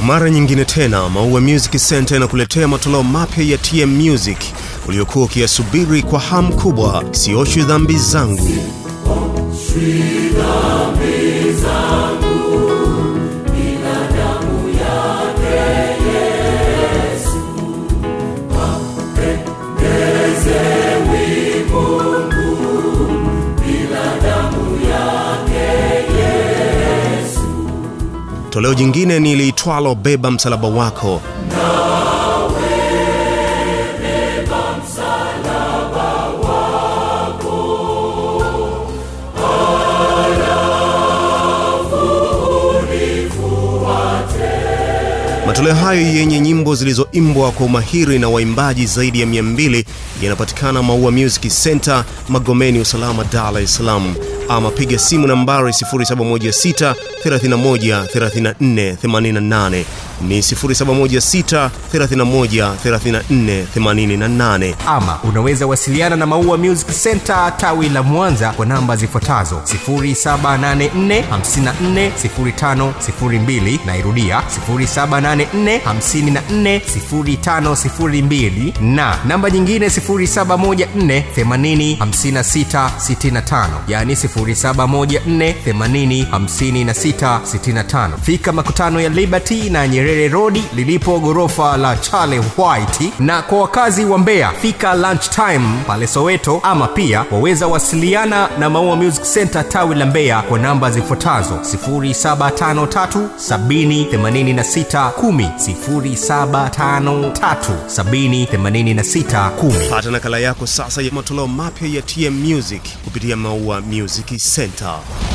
mara nyingine tena maua music center inakuletea matoleo mapya ya tm music uliokuwa ukiyasubiri kwa hamu kubwa sioshwi dhambi zangu toleo jingine ni liitwalo beba msalaba wako matoleo hayo yenye nyimbo zilizoimbwa kwa umahiri na waimbaji zaidi ya 200 yanapatikana maua music center magomeni usalama dar es salaam ama piga simu nambari 716 31 34 88 ni 716 31 34 88 ama unaweza wasiliana na maua music center tawi la mwanza kwa namba zifuatazo 784540502 nairudia 784540502 na namba nyingine 714805665 yani 714805665 fika makutano ya liberty na nyerere rodi lilipo ghorofa la chale white na kwa wakazi wa mbeya fika lunch time pale soweto ama pia waweza wasiliana na maua music center tawi la mbeya kwa namba zifuatazo 753 753 pata nakala yako sasa ya matoleo mapya ya tm music kupitia maua music center